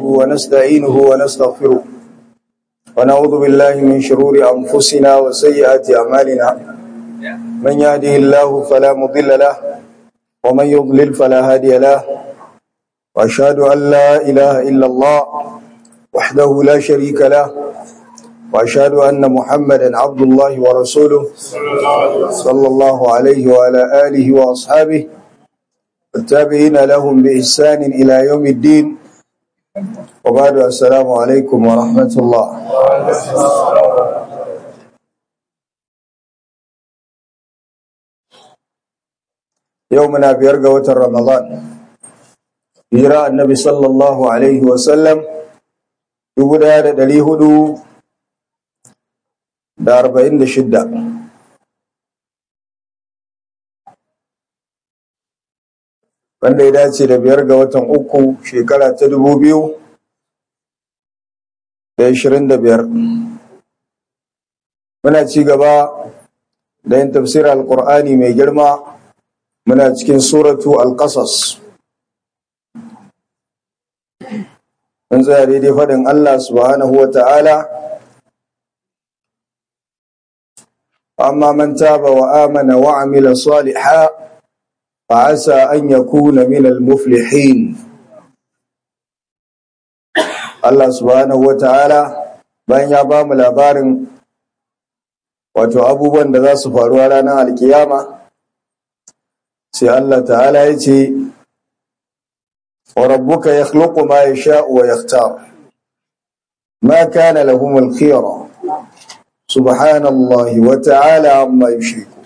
ونستعينه ونستغفره ونعوذ بالله من شرور أنفسنا وسيئات أعمالنا من يهده الله فلا مضل له ومن يضلل فلا هادي له وأشهد أن لا إله إلا الله وحده لا شريك له وأشهد أن محمدا عبد الله ورسوله صلى الله عليه وعلى آله وأصحابه التابعين لهم بإحسان إلى يوم الدين وبعد السلام عليكم ورحمة الله يومنا بيرقى وتر رمضان hira annabi sallallahu alaihi wasallam dubu daya da dari hudu da arba'in da shidda wanda ya dace da biyar ga watan uku shekara ta dubu biyu da ashirin da biyar muna ci gaba da yin tafsir al-qur'ani mai girma muna cikin suratu al-qasas mun tsaya daidai faɗin Allah subhanahu wa ta'ala amma man taba wa amana wa amila saliha fa asa an yakuna min al-muflihin Allah subhanahu wa ta'ala bayan ya ba mu labarin wato abubuwan da za su faru a ranar alkiyama sai Allah ta'ala ya ce وربك يخلق ما يشاء ويختار ما كان لهم الخيرة سبحان الله وتعالى عما يشركون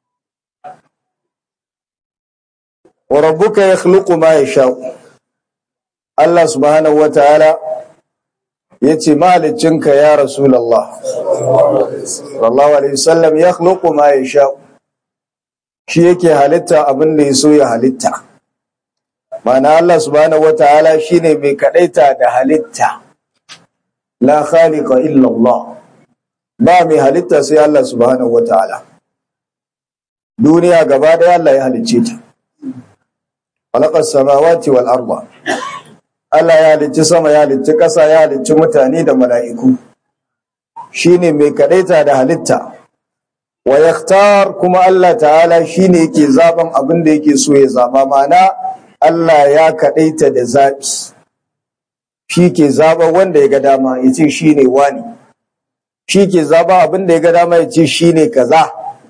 وربك يخلق ما يشاء الله سبحانه وتعالى yace mahaliccinka ya rasulullah sallallahu alaihi wasallam yakhluqu ma yasha shi yake halitta abin da yaso ya halitta Mana Allah subhanahu wata'ala shine mai kadaita da halitta la khaliqa illa Allah ba mai halitta sai Allah subhanahu wata'ala duniya gaba daya Allah ya halicce ta khalaqas samawati wal arda Allah ya halicci sama ya halicci ƙasa ya halicci mutane da mala'iku shine mai kadaita da halitta wa yakhtar kuma Allah ta'ala shine yake zaben abin da yake so ya zaba mana Allah ya kaɗaita da zaɓi, shi ke zaɓa wanda ya ga dama ya ce shi ne wani, shi ke zaɓa abin da ya ga dama ya ce shi ne kaza.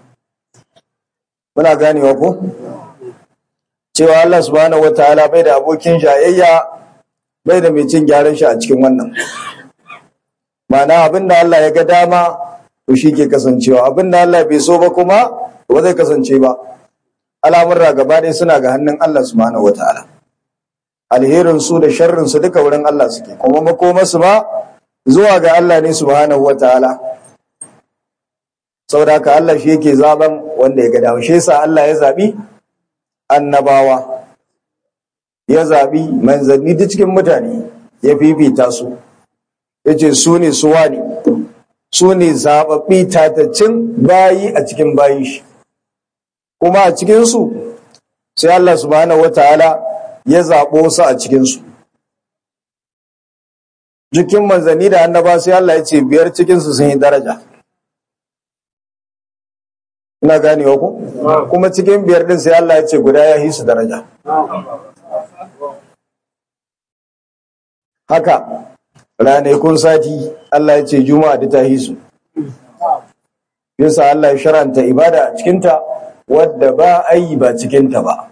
Muna ganewa ko? Cewa Allah subhanahu wa ta'ala bai da abokin jayayya bai da mai cin gyaran shi a cikin wannan. Mana abin da Allah ya ga dama to shi ke kasancewa, abin da Allah bai so ba kuma ba zai kasance ba. al'amurra gaba ɗaya suna ga hannun Allah subhanahu wa ta'ala. Alherinsu da sharrinsu duka wurin Allah suke, kuma makomarsu ma zuwa ga Allah ne subhanahu wa ta'ala. Saboda haka Allah shi yake zaben wanda ya ga dawo, shi yasa Allah ya zaɓi annabawa, ya zaɓi manzanni duk cikin mutane ya fifita su, ya ce su ne suwa ne, su ne zaɓaɓɓi tatacin bayi a cikin bayi shi. kuma a cikinsu sai Allah subhanahu wataala ya zaɓo su a cikinsu jikin manzanni da annaba sai Allah ya ce biyar cikinsu sun yi daraja ina ganewa ku kuma cikin biyar din sai Allah ya ce guda ya yi su daraja haka ranakun sati Allah ya ce juma'a da ta hisu yasa Allah ya sharanta ibada a cikinta wadda ba a yi ba cikinta ba.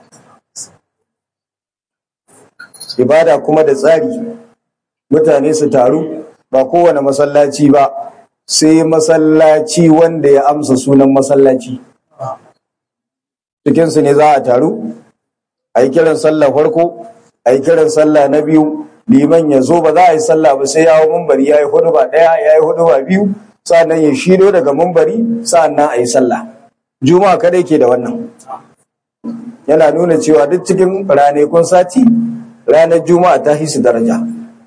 Ibada kuma da tsari, mutane su taru ba kowane masallaci ba, sai masallaci wanda ya amsa sunan masallaci. Cikinsu ne za a taru, a yi kiran sallah farko, a yi kiran sallah na biyu, liman ya zo ba za a yi sallah ba sai ya hau mumbari ya yi hudu ba ɗaya, ya yi hudu ba biyu, sa'an nan ya shido daga mumbari, sa'an nan a yi sallah. juma'a kadai ke da wannan yana nuna cewa duk cikin ranakun sati ranar juma'a ta hisu daraja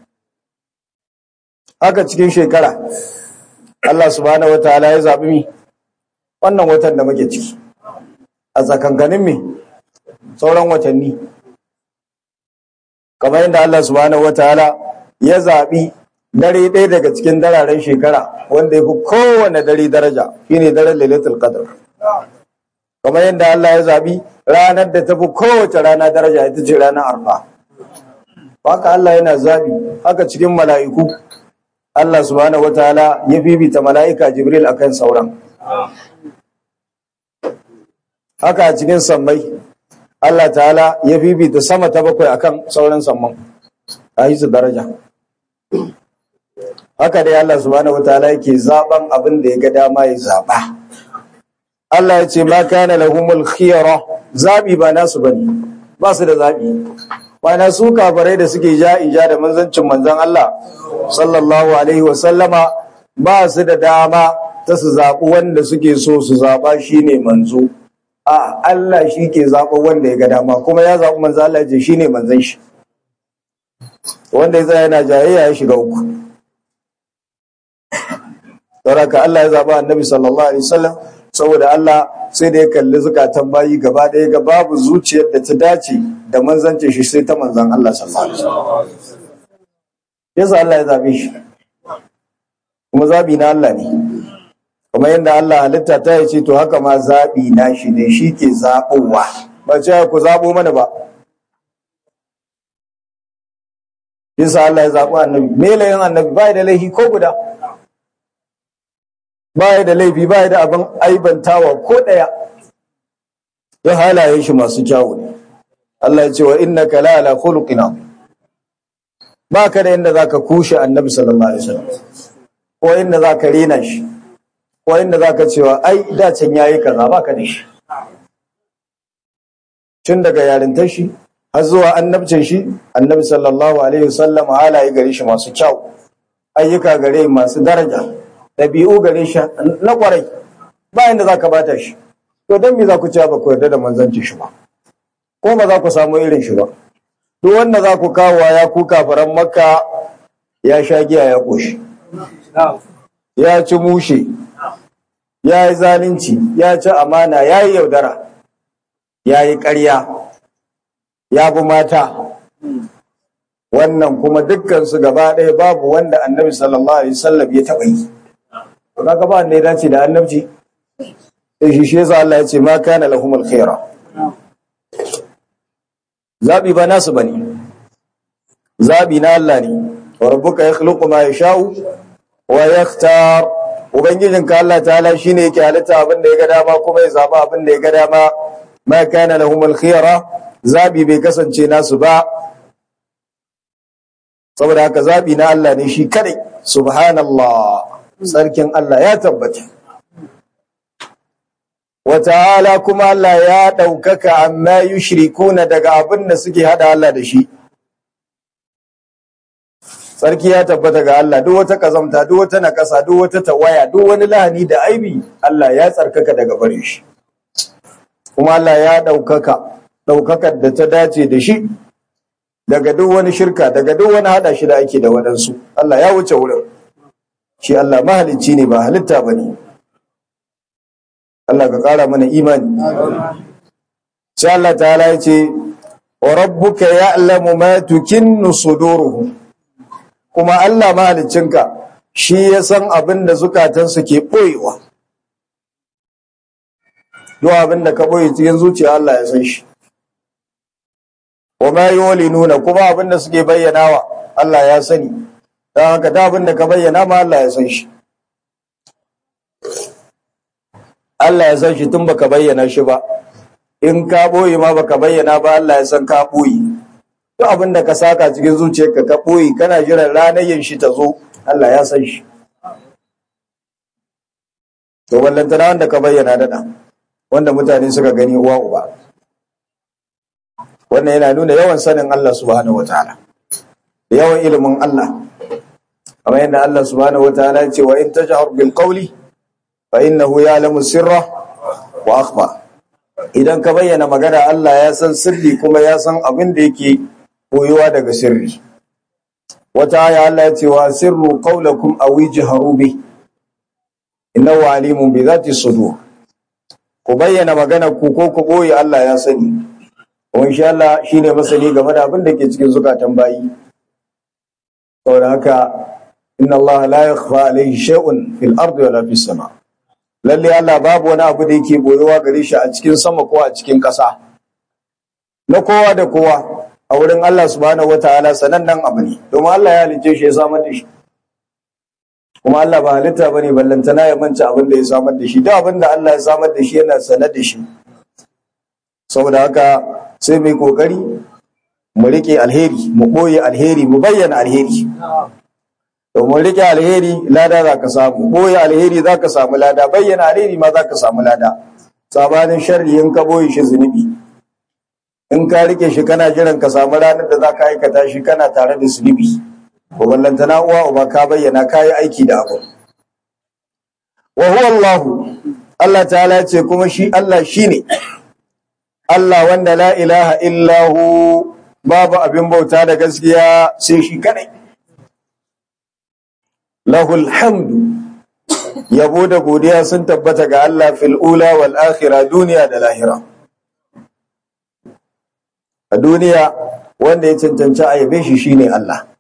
haka cikin shekara Allah subhanahu wataala ya zaɓi mi wannan watan da muke ciki a tsakankanin mi sauran watanni kamar yadda Allah subhanahu wataala ya zaɓi dare ɗaya daga cikin dararen shekara wanda ya fi kowane dare daraja shine daren lailatul qadr kamar yadda Allah ya zaɓi ranar da ta fi kowace rana daraja ita ce ranar arfa haka Allah yana zaɓi haka cikin mala'iku Allah subhanahu wataala ya bibita mala'ika Jibril akan sauran haka a cikin sammai Allah ta'ala ya bibita sama ta bakwai akan sauran samman a yi su daraja haka dai Allah subhanahu wataala yake zaban abin da ya ga dama ya zaba Allah ya ce ma kana lahumul khiyara zabi ba nasu bane ba su da zabi na su kafirai da suke ja ija da manzancin manzon Allah sallallahu alaihi wa sallama ba su da dama ta su zaɓi wanda suke so su zaɓa shine manzo a Allah shi ke zaɓa wanda ya ga dama kuma ya zaɓi manzo Allah ce shine manzon shi wanda ya tsaya yana jayayya ya shiga uku saboda Allah ya zaɓa annabi sallallahu alaihi wasallam saboda Allah sai da ya kalli zukatan bayi gaba ɗaya ga babu zuciyar da ta dace da manzance shi sai ta manzan Allah sallallahu alaihi wasallam yasa Allah ya zaɓe shi kuma zaɓi na Allah ne kuma yadda Allah halitta ta yace to haka ma zaɓi na shi ne shi ke zaɓowa ba ce ku zaɓo mana ba yasa Allah ya zaɓi annabi me layin annabi ba da laifi ko guda ba da laifi ba da abin aibantawa ko ɗaya ya halaye shi masu kyawu ne Allah ya ce wa innaka la ala khuluqin ba ka da inda zaka kushe annabi sallallahu alaihi wasallam ko inda zaka rena shi ko inda zaka cewa ai da can yayi kaza ba ka da shi tun daga yarintar shi har zuwa annabcin shi annabi sallallahu alaihi wasallam halaye gare shi masu kyau ayyuka gare masu daraja ɗabi'u gare shi na kwarai ba inda zaka bata shi to dan me za ku cewa ba ku yarda da manzanci shi ba ko ba za ku samu irin shi ba duk wanda za ku kawo ya ku kafaran makka ya sha giya ya koshi ya ci mushe ya yi zalunci ya ci amana ya yi yaudara ya yi ƙarya ya bi mata wannan kuma dukkansu gaba ɗaya babu wanda annabi sallallahu alaihi wasallam ya taɓa yi kaga ba wanda ya dace da annabci sai shi shi yasa Allah ya ce ma kana lahumul khaira zabi ba nasu bane zabi na Allah ne wa rabbuka yakhluqu ma yasha'u wa yakhtar ubangijinka Allah ta'ala shine yake halitta abin da ya ga dama kuma ya zaba abin da ya ga dama ma kana lahumul khiyara zabi bai kasance nasu ba saboda haka zabi na Allah ne shi kadai subhanallah sarkin Allah ya tabbata wa ta'ala kuma Allah ya ɗaukaka amma yushrikuna daga abin da suke hada Allah da shi sarki ya tabbata ga Allah duk wata kazamta duk wata nakasa duk wata tawaya duk wani lahani da aibi Allah ya tsarkaka daga bare shi kuma Allah ya ɗaukaka ɗaukakar da ta dace da shi daga duk wani shirka daga duk wani hada shi da ake da waɗansu Allah ya wuce wurin shi Allah mahalicci ne ba halitta ba ne Allah ka ƙara mana imani sai Allah ta'ala ya ce wa rabbuka ya'lamu ma tukinnu suduruhum kuma Allah mahaliccinka shi ya san abin da zukatansu ke ɓoyewa. Duk abin da ka ɓoye cikin zuciya Allah ya san shi. Wa ma yi nuna kuma abin da suke bayyanawa Allah ya sani, don haka da abin da ka bayyana ma Allah ya san shi. Allah ya san shi tun baka bayyana shi ba, in ka ɓoye ma baka bayyana ba Allah ya san ka ɓoye. duk abin da ka saka cikin zuciyarka ka ɓoye kana jiran ranar yin shi ta zo Allah ya san shi to ballantana wanda ka bayyana daɗa wanda mutane suka gani uwa uba wannan yana nuna yawan sanin Allah subhanahu wataala da yawan ilimin Allah kamar yadda Allah subhanahu wataala ya ce wa in tajhar bil qawli fa innahu ya'lamu sirra wa akhfa idan ka bayyana magana Allah ya san sirri kuma ya san abin da yake koyuwa daga sirri wata aya Allah ya ce wa sirru qawlakum aw ijharu bi innahu alimun bi zati sudur ku bayyana magana ku ko ku boye Allah ya sani kuma insha Allah shine masani game da abin da ke cikin zukatan bayi saboda haka inna Allah la yakhfa alayhi shay'un fil ardi wala fis sama lalle Allah babu wani abu da yake boyewa gare shi a cikin sama ko a cikin ƙasa na kowa da kowa a wurin Allah subhanahu wataala sanannen abu ne domin Allah ya halicce shi ya samar da shi kuma Allah ba halitta bane ballantana ya manta abin da ya samar da shi da abin da Allah ya samar da shi yana sanar da shi saboda haka sai mai kokari mu rike alheri mu boye alheri mu bayyana alheri domin rike alheri lada za ka samu boye alheri za ka samu lada bayyana alheri ma za ka samu lada sabanin sharri in ka boye shi zunubi in ka rike shi kana jiran ka samu ranar da za ka aikata shi kana tare da zunubi ko ballantana uwa uba ka bayyana ka yi aiki da abu wa huwa Allah Allah ta'ala ce kuma shi Allah shine Allah wanda la ilaha illahu babu abin bauta da gaskiya sai shi kadai lahul hamdu yabo da godiya sun tabbata ga Allah fil ula wal akhirah duniya da lahira a duniya wanda ya cancanci a yabe shi shine Allah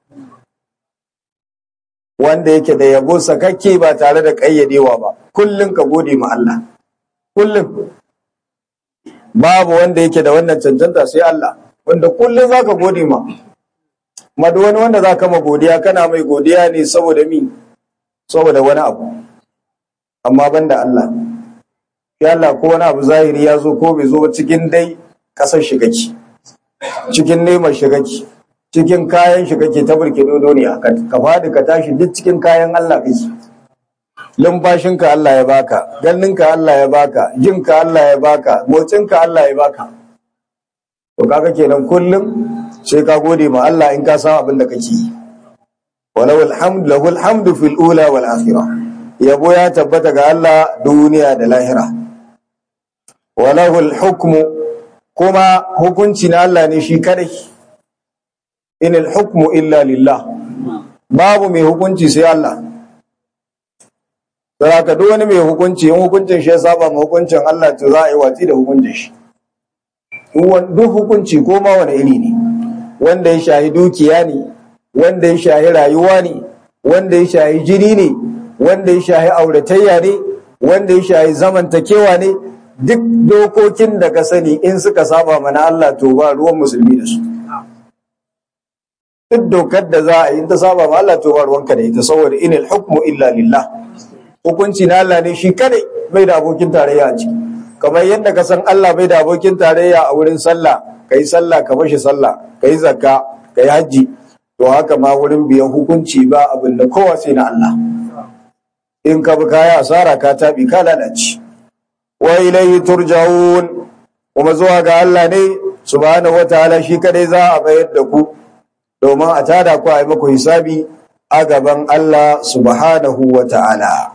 wanda yake da yabo sakakke ba tare da ƙayyadewa ba kullum ka gode ma Allah kullum babu wanda yake da wannan cancanta sai Allah wanda kullum zaka gode ma kuma duk wani wanda zaka ma godiya kana mai godiya ne saboda mi saboda wani abu amma banda Allah ya Allah ko wani abu zahiri ya zo ko bai zo ba cikin dai kasar shigaki cikin neman shigaki cikin kayan shi kake ta burke duniya ka fadi ka tashi duk cikin kayan Allah kake lumfashinka Allah ya baka ganinka Allah ya baka jinka Allah ya baka motsinka Allah ya baka to kaga kenan kullum sai ka gode ma Allah in ka san abin da kake yi walau alhamdu lahu alhamdu fil ula wal akhirah yabo ya tabbata ga Allah duniya da lahira walahu hukmu kuma hukunci na Allah ne shi kadai in hukmu illa lillah babu mai hukunci sai Allah sai ka duk wani mai hukunci in hukuncin shi ya saba ma hukuncin Allah to za a yi watsi da hukuncin shi duk hukunci ko ma wani iri ne wanda ya shahi dukiya ne wanda ya shahi rayuwa ne wanda ya shahi jini ne wanda ya shahi auratayya ne wanda ya shahi zamantakewa ne duk dokokin da ka sani in suka saba mana Allah to ba ruwan musulmi da su duk dokar da za a yi ta saba ma Allah to ba ruwanka da ita saboda inil hukmu illa lillah hukunci na Allah ne shi kadai bai da abokin tarayya a ciki kamar yadda ka san Allah bai da abokin tarayya a wurin sallah kai sallah ka bashi sallah kai zakka kai haji to haka ma wurin biyan hukunci ba abin da kowa sai na Allah in ka bi kaya asara ka tabi ka lalace wa ilayhi turja'un kuma zuwa ga Allah ne subhanahu wataala shi kadai za a bayar da ku domin a tada ku a yi muku hisabi a gaban Allah subhanahu wa ta'ala.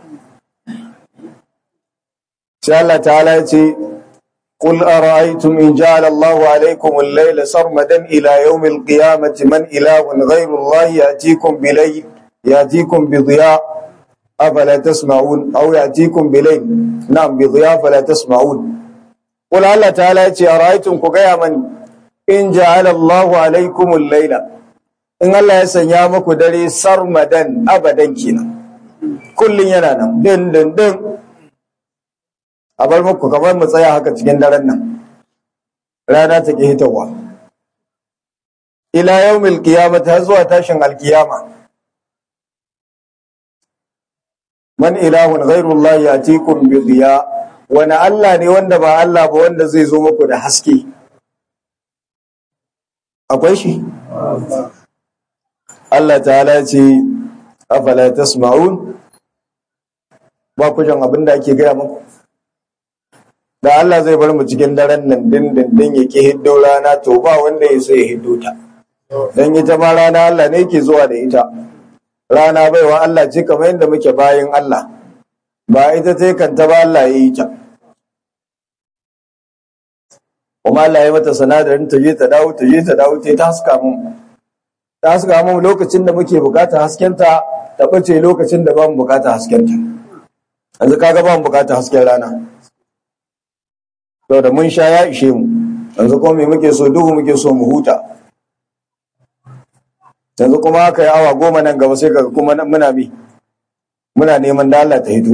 Sai Allah ta'ala ya ce, Qul ara'aytum in ja'ala Allahu alaykum al-layla sarmadan ila yawm al-qiyamati man ilahun ghayru Allah ya'tikum bilayl ya'tikum bi dhiya afala tasma'un aw ya'tikum bilayl na'am bi dhiya fala tasma'un Qul Allah ta'ala ya ce ara'aytum ku gaya mani in ja'ala Allahu alaykum al-layla in Allah ya sanya muku dare sarmadan abadan kenan kullun yana nan din din din a bar muku kamar mu tsaya haka cikin daren nan rana take hitawa ila yawmil qiyamah har zuwa tashin alkiyama man ilahun ghairu Allah yatikum bi diya wani Allah ne wanda ba Allah ba wanda zai zo muku da haske akwai shi Allah ta'ala ce afala tasma'un ba ku jan abin da ake gaya muku da Allah zai bar mu cikin daren nan din din din yake hiddo rana to ba wanda ya so ya hiddo ta dan ita ma rana Allah ne yake zuwa da ita rana baiwa Allah ce kamar yadda muke bayin Allah ba ita ta kanta ba Allah ya yi ta kuma Allah ya mata sanadarin ta je ta dawo ta je ta dawo ta haska mu ta haska mu lokacin da muke bukatar haskenta ta bace lokacin da ba mu bukatar haskenta yanzu kaga ba mu bukatar hasken rana da mun sha ya ishe mu yanzu kuma me muke so duhu muke so mu huta yanzu kuma aka yi awa goma nan gaba sai kaga kuma muna bi muna neman da Allah ta hito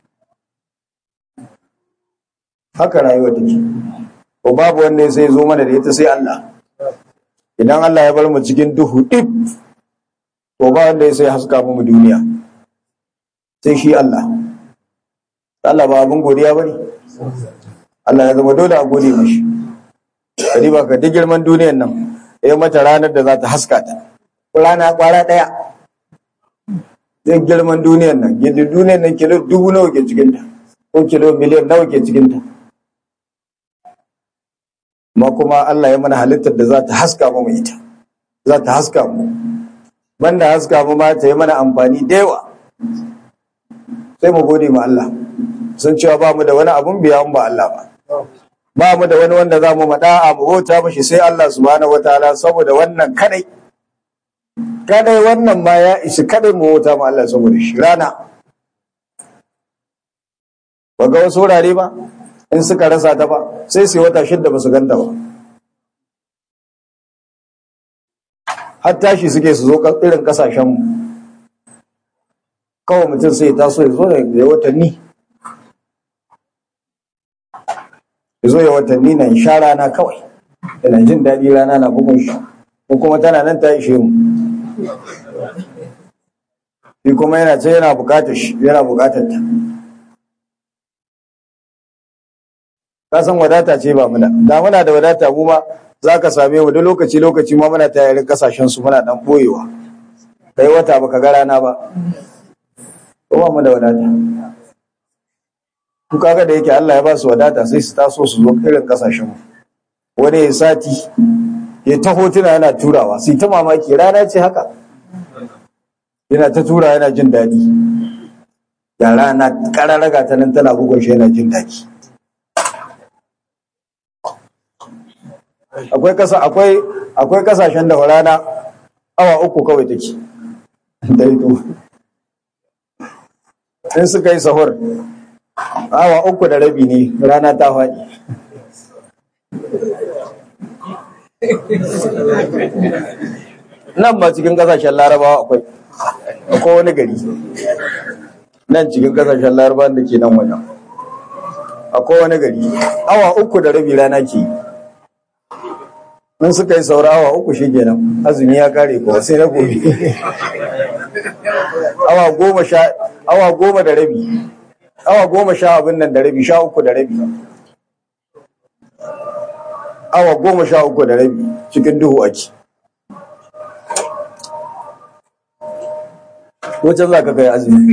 haka rayuwa take ko babu wanda sai zo mana da ita sai Allah idan Allah ya bar mu cikin duhu dip to ba wanda sai haska mu duniya sai shi Allah Allah ba abin godiya bane Allah ya zama dole a gode mishi kadi ba ka duk girman duniyar nan ya mata ranar da za ta haska ta rana kwara daya duk girman duniyar nan yadda duniyar nan kilo dubu nawa ke cikinta ko kilo miliyan nawa ke cikinta ma kuma Allah ya mana halittar da za ta haska mu ita za ta haska mu banda haska mu ma ta yi mana amfani da yawa sai mu gode ma Allah sun cewa ba mu da wani abun biya ba Allah ba ba mu da wani wanda za mu maɗa a mu bauta mashi sai Allah subhanahu wataala saboda wannan kadai kadai wannan ma ya isi kadai mu bauta ma Allah saboda shi rana ba ga wasu wurare ba in suka rasa ta ba sai su wata shidda ba su ganta ba har tashi suke su zo irin kasashenmu kawai mutum sai taso ya zo ya watanni ya zo ya watanni na sha rana kawai yana jin daɗi rana na bugun shi ko kuma tana nan ta ishe mu shi kuma yana ce yana bukatar shi yana bukatar ta ka san wadata ce ba muna da muna da wadata mu ma za ka same mu duk lokaci lokaci ma muna tayarin kasashen su muna dan boyewa kai wata baka ga rana ba ko ba mu da wadata ku kaga da yake Allah ya ba su wadata sai su taso su zo irin kasashen mu wani ya sati ya ta hotuna yana turawa sai ta mamaki rana ce haka yana ta tura yana jin daɗi ya rana ƙararraga ta nan tana bugun shi yana jin daɗi akwai kasa akwai akwai kasashen da rana awa uku kawai take daito in suka yi sahur awa uku da rabi ne rana ta faɗi nan ba cikin kasashen larabawa akwai akwai wani gari nan cikin kasashen larabawa da ke nan wajen akwai wani gari awa uku da rabi rana ke yi in suka yi saurawa uku shi kenan azumi ya kare ko sai na gobe awa goma sha awa goma da rabi awa goma sha abin nan da rabi sha uku da rabi awa goma sha uku da rabi cikin duhu ake wacce za ka kai azumi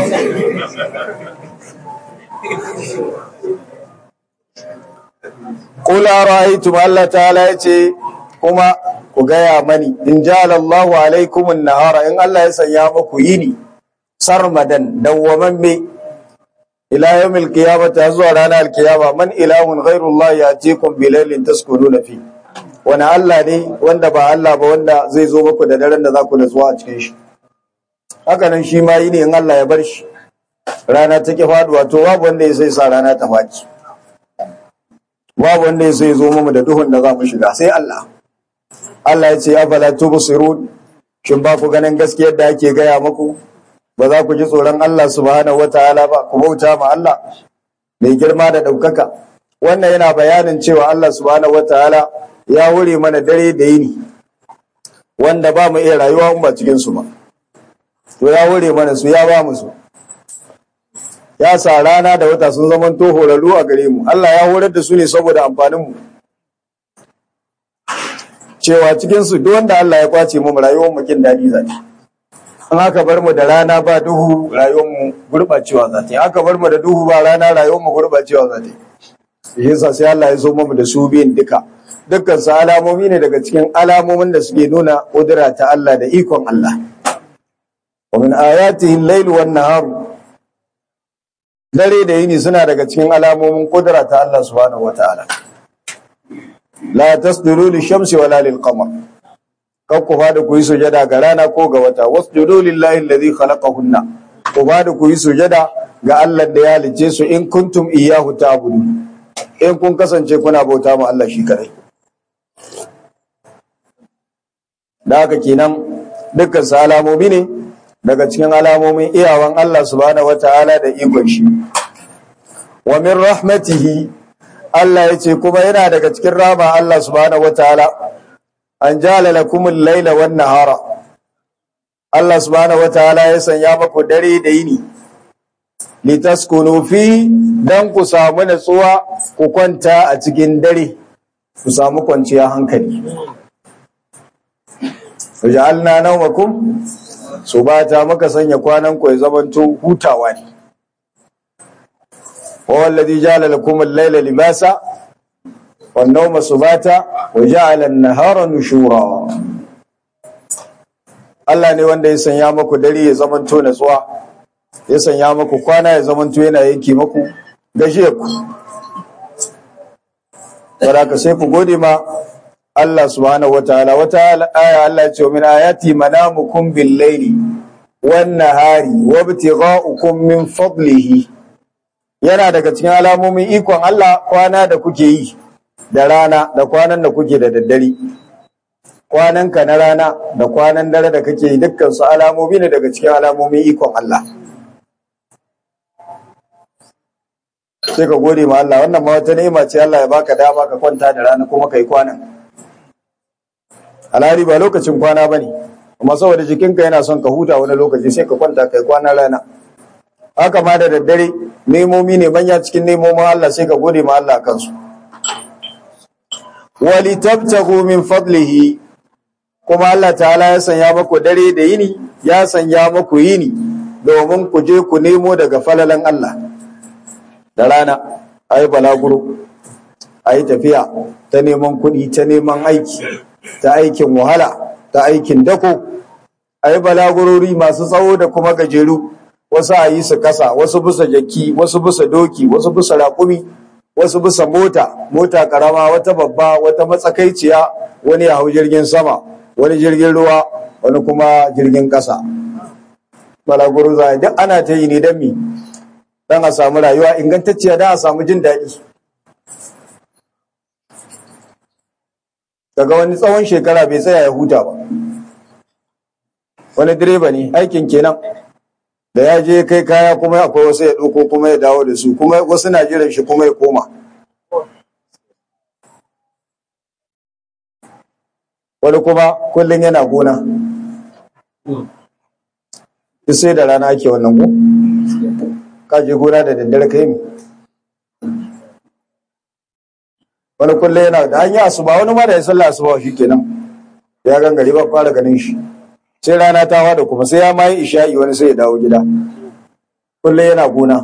Kula ra'aytum Allah ta'ala yace kuma ku gaya mani in ja'ala Allahu alaikum an-nahara in Allah ya sanya muku yini sarmadan dawwamamme ila yawmil qiyamati zuwa ranar alkiyama man ilahun ghairu Allah yatikum bilailin taskununa fi wani Allah ne wanda ba Allah ba wanda zai zo muku da daren da za ku zuwa a cikin shi haka nan shi ma yini in Allah ya bar shi rana take faduwa to babu wanda ya sai sa rana ta faɗi babu wanda ya sai zo mu da duhun da za mu shiga sai Allah Allah ya ce afala tubsirun shin ba ku ganin gaskiyar da ake gaya muku ba za ku ji tsoron Allah subhanahu wataala ba ku bauta ma Allah mai girma da ɗaukaka wannan yana bayanin cewa Allah subhanahu wataala ya wure mana dare da yini wanda ba mu iya rayuwa ba cikin su ba to ya wure mana su ya ba mu su ya sa rana da wata sun zama to horarru a gare mu Allah ya horar da su ne saboda amfanin mu cewa cikin su duk wanda Allah ya kwace mu rayuwar mu kin dadi za ta an aka bar mu da rana ba duhu rayuwar mu gurbacewa za ta yi aka bar mu da duhu ba rana rayuwar mu gurbacewa za ta yi yasa sai Allah ya zo mu da su biyan duka dukkan su alamomi ne daga cikin alamomin da suke nuna kudura ta Allah da ikon Allah wa min ayatihi al-layl wan nahar dare da yini suna daga cikin alamomin kudura ta Allah subhanahu wataala la tasjudu lish-shamsi wala lil-qamar kar ku fada ku yi sujada ga rana ko ga wata wasjudu lillahi alladhi khalaqahunna ku fada ku yi sujada ga Allah da ya halice su in kuntum iyyahu ta'budu in kun kasance kuna bauta ma Allah shi kadai da haka kenan dukkan su alamomi ne daga cikin alamomin iyawan Allah subhanahu wataala da ikon shi wa min rahmatihi Allah ya ce kuma yana daga cikin rama Allah subhanahu wataala an jala lakum al-laila wan nahara Allah subhanahu wataala ya sanya maku dare da yini litaskunu fi dan ku samu natsuwa ku kwanta a cikin dare ku samu kwanciyar hankali waja'alna nawmakum subata muka sanya kwanan ku ya zamanto hutawa ne wa alladhi ja'ala lakum al-layla libasa wan nawma subata wa ja'ala an-nahara nushura Allah ne wanda ya sanya maku dare ya zamanto natsuwa ya sanya maku kwana ya zamanto yana yanke maku gashe ku ka sai ku gode ma Allah subhanahu wataala wata aya Allah ya ce min ayati manamukum bil laili wan nahari wa ibtigha'ukum min fadlihi yana daga cikin alamomin ikon Allah kwana da kuke yi da rana da kwanan da kuke da daddare kwananka na rana da kwanan dare da kake yi dukkan su alamomi ne daga cikin alamomin ikon Allah sai ka gode ma Allah wannan ma wata ni'ima ce Allah ya baka dama ka kwanta da rana kuma kai kwanan alhari ba lokacin kwana bane amma saboda jikinka yana son ka huta wani lokaci sai ka kwanta kai kwana rana haka ma da daddare nemomi ne manya cikin nemomin Allah sai ka gode ma Allah kansu wali tabtagu min fadlihi kuma Allah ta'ala ya sanya maku dare da yini ya sanya maku yini domin ku je ku nemo daga falalan Allah da rana ayi balaguro ayi tafiya ta neman kuɗi ta neman aiki ta aikin wahala ta aikin dako ayi balagurori masu tsawo da kuma gajeru wasu a yi su kasa wasu bisa jaki wasu bisa doki wasu bisa raƙumi wasu bisa mota mota karama wata babba wata matsakaiciya wani ya hau jirgin sama wani jirgin ruwa wani kuma jirgin ƙasa balaguro za duk ana ta yi ne don mi don a samu rayuwa ingantacciya don a samu jin daɗi daga wani tsawon shekara bai tsaya ya huta ba wani direba ne aikin kenan da ya je kai kaya kuma akwai wasu ya ɗauko kuma ya dawo da su kuma wasu na jiran shi kuma ya koma wani kuma kullum yana gona duk sai da rana ake wannan ko ka je gona da daddare kai mi wani kullum yana da an yi asuba wani ma da ya sallah asuba shi kenan ya gangare ba fara ganin shi sai rana ta wada kuma sai ya ma yi isha'i wani sai ya dawo gida kullum yana gona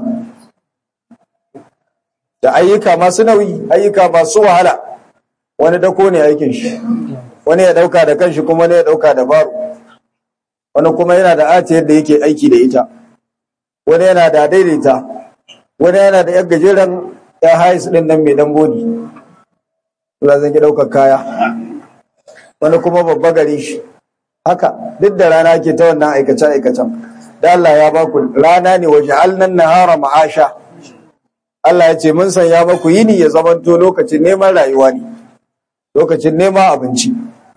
da ayyuka masu nauyi ayyuka masu wahala wani dako ne aikin shi wani ya dauka da kanshi kuma wani ya dauka da baro wani kuma yana da ati yadda yake aiki da ita wani yana da daidaita wani yana da yan gajeren ya hais din nan mai dan bodi za zan ki daukar kaya wani kuma babba gare shi haka duk da rana ke ta wannan aikace-aikacen da Allah ya ba ku rana ne waje alnan nahara ma'asha Allah ya ce mun sanya maku yini ya zamanto lokacin neman rayuwa ne lokacin neman abinci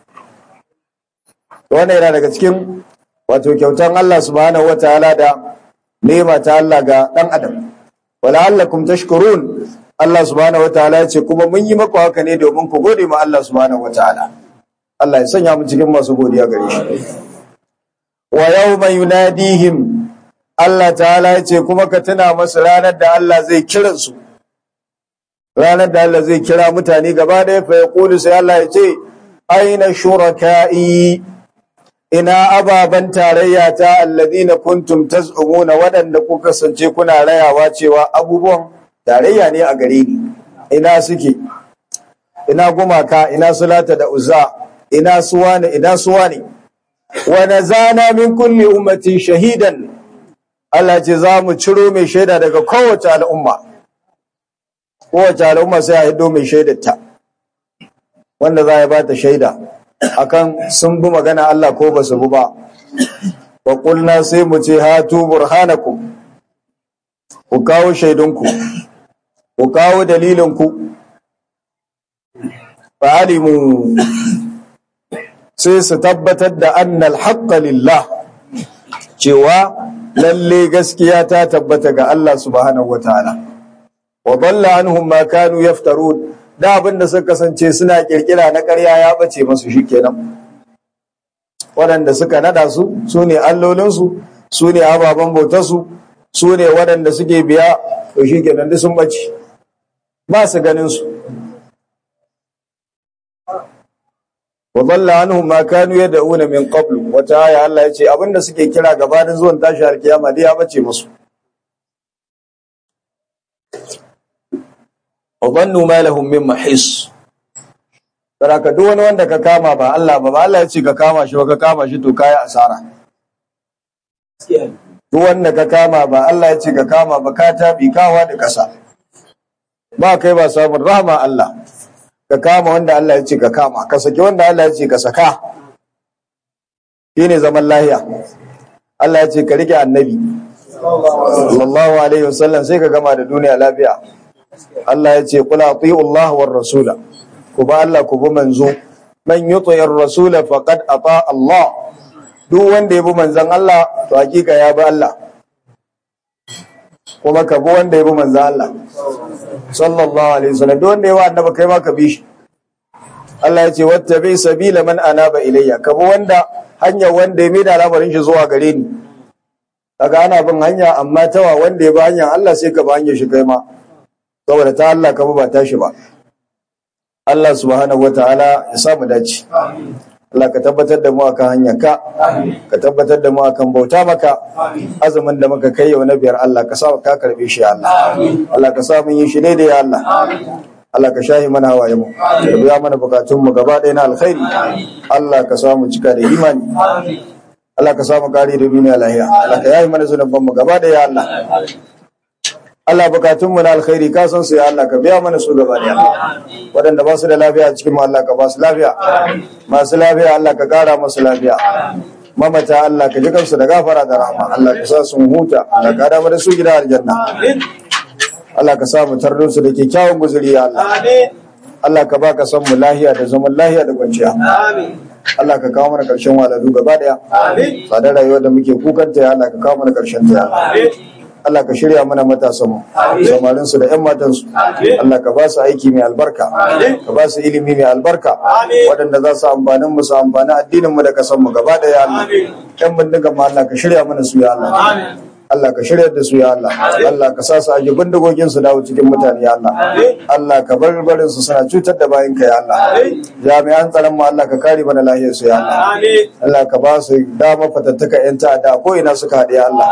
wannan yana daga cikin wato kyautan Allah subhanahu wataala da nema ta Allah ga dan adam wala'allakum tashkurun Allah subhanahu wataala ya ce kuma mun yi maku haka ne domin ku gode ma Allah subhanahu wataala Allah ya sanya mu cikin masu godiya gare shi wa yawma yunadihim Allah ta'ala ya ce kuma ka tuna masu ranar da Allah zai kiran su ranar da Allah zai kira mutane gaba da ya fa yaqulu sai Allah ya ce aina shuraka'i ina ababan tarayya ta alladhina kuntum taz'umuna wadanda kuka kasance kuna rayawa cewa abubuwan tarayya ne a gare ni ina suke ina gumaka ina sulata da uzza ina suwa ne ina suwa ne wa nazana min kulli ummatin shahidan Allah ce za mu ciro mai shaida daga kowace al'umma kowace al'umma sai a hido mai shaidarta wanda za ya ba ta shaida akan sun bi magana Allah ko ba su bi ba wa qulna sai mu ce hatu burhanakum ku kawo shaidunku ku kawo dalilinku fa alimu sai su tabbatar da annal haqqa lillah cewa lalle gaskiya ta tabbata ga Allah subhanahu wataala wa dalla anhum ma kanu yaftarun da abin da suka kasance suna kirkira na ƙarya ya bace masu shikenan waɗanda suka nada su su ne allolinsu su ne ababen bautarsu su ne waɗanda suke biya to shikenan duk sun bace ba su ganin su wa dalla anhum ma kanu yad'una min qablu wata aya Allah yace abinda suke kira gabanin zuwan tashi alkiyama dai ya bace musu wa dhannu ma lahum min mahis saraka duk wani wanda ka kama ba Allah ba ba Allah yace ka kama shi ba ka kama shi to kai asara duk wanda ka kama ba Allah yace ka kama ba ka tabi kawa da kasa ba kai ba samun rahama Allah ka kama wanda Allah ya ce ka kama ka saki wanda Allah ya ce ka saka shine zaman lahiya Allah ya ce ka rike annabi sallallahu alaihi wasallam sai ka gama da duniya lafiya Allah ya ce qul ati'u Allah war rasula ku ba Allah ku bi manzo man yuti'ir rasula faqad ata Allah duk wanda ya bi manzon Allah to hakika ya bi Allah kuma ka bi wanda ya bi manzon Allah sallallahu alaihi wasallam duk wanda ya bi annabi kai ma ka bi shi Allah ya ce wattabi sabila man anaba ilayya ka bi wanda hanya wanda ya mai da al'amarin shi zuwa gare ni kaga ana bin hanya amma tawa wanda ya bi hanyar Allah sai ka bi hanyar shi kai ma saboda ta Allah ka bi ba tashi ba Allah subhanahu wataala ya sa mu dace Allah ka tabbatar da mu akan hanyar ka ka tabbatar da mu akan bauta maka azumin da muka kai yau na biyar Allah ka sa ka karbe shi ya Allah Allah ka sa mun yi shi ne da ya Allah Allah ka shahi mana hawaye mu ka biya mana bukatun mu gaba ɗaya na alkhairi Allah ka sa mu cika da imani Allah ka sa mu kare da duniya lahiya Allah ka yayi mana zunuban mu gaba ɗaya ya Allah Allah bukatun mu na alkhairi ka san su ya Allah ka biya mana su gaba ɗaya waɗanda ba su da lafiya a cikin mu Allah ka ba su lafiya masu lafiya Allah ka kara musu lafiya mamata Allah ka ji kansu da gafara da rahama Allah ka sa sun huta Allah ka da su gida aljanna Allah ka sa mu tardo su da kyakkyawan guzuri ya Allah Allah ka baka san mu lahiya da zaman lahiya da kwanciya Allah ka kawo mana karshen waladu gaba daya tsadar rayuwar da muke kukanta ya Allah ka kawo mana karshen ta ya Allah ka shirya mana matasan mu samarin su da ƴan matan su Allah ka ba su aiki mai albarka ka ba su ilimi mai albarka waɗanda za su amfanin mu su amfani addinin mu da kasan mu gaba daya Allah ƴan bindigan mu Allah ka shirya mana su ya Allah Allah ka shirya da su ya Allah Allah ka sa su aje bindigogin su dawo cikin mutane ya Allah Allah ka bar barin su suna cutar da bayin ka ya Allah jami'an tsaron mu Allah ka kare mana lahiyar su ya Allah Allah ka ba su dama fatattaka yan ta'adda ko ina suka haɗe ya Allah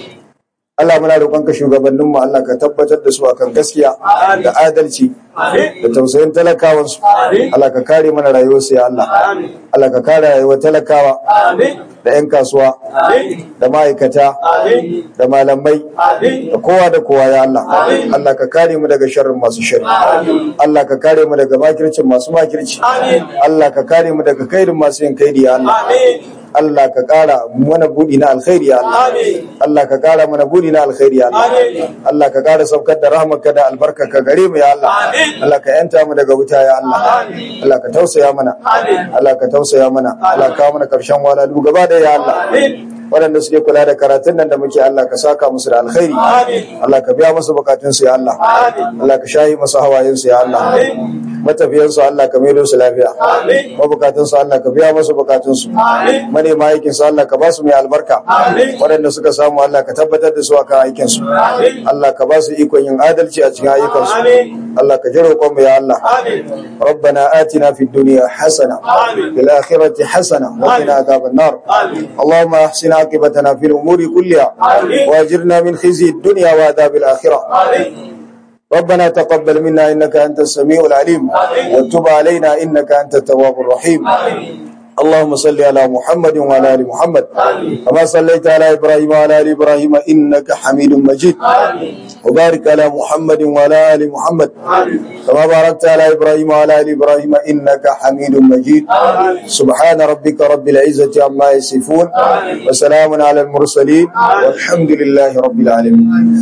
Allah muna roƙonka shugabannin mu Allah ka tabbatar da su akan gaskiya da adalci da tausayin talakawansu Allah ka kare mana rayuwarsu ya Allah Allah ka kare rayuwar talakawa da 'yan kasuwa da ma'aikata da malamai da kowa da kowa ya Allah Allah ka kare mu daga sharrin masu shari Allah ka kare mu daga makircin masu makirci Allah ka kare mu daga kairin masu yin kaidi ya Allah Allah ka kara mana budi na alkhairi ya Allah Allah ka kara mana budi na alkhairi ya Allah Allah ka kara saukar da rahmarka da albarka ka gare mu ya Allah Allah ka yanta mu daga wuta ya Allah Allah ka tausaya mana Allah ka tausaya mana Allah ka mana karshen walalu gaba da ya Allah waɗanda suke kula da karatun nan da muke Allah ka saka musu da alkhairi Allah ka biya musu bukatun su ya Allah Allah ka shahi musu hawayen su ya Allah matafiyan su Allah ka maido su lafiya mabukatun su Allah ka biya musu bukatun su manema aikin su Allah ka ba su mai albarka waɗanda suka samu Allah ka tabbatar da su akan aikin su Allah ka ba su ikon yin adalci a cikin ayyukan su Allah ka ji roƙon mu ya Allah ربنا آتنا في الدنيا حسنة في الآخرة حسنة وقنا عذاب النار اللهم أحسن عاقبتنا في الأمور كلها وأجرنا من خزي الدنيا وعذاب الآخرة ربنا تقبل منا إنك أنت السميع العليم وتب علينا إنك أنت التواب الرحيم اللهم صل على محمد وعلى ال محمد كما صليت على ابراهيم وعلى ال ابراهيم انك حميد مجيد وبارك على محمد وعلى ال محمد كما باركت على ابراهيم وعلى ال ابراهيم انك حميد مجيد سبحان ربك رب العزه عما يصفون وسلام على المرسلين والحمد لله رب العالمين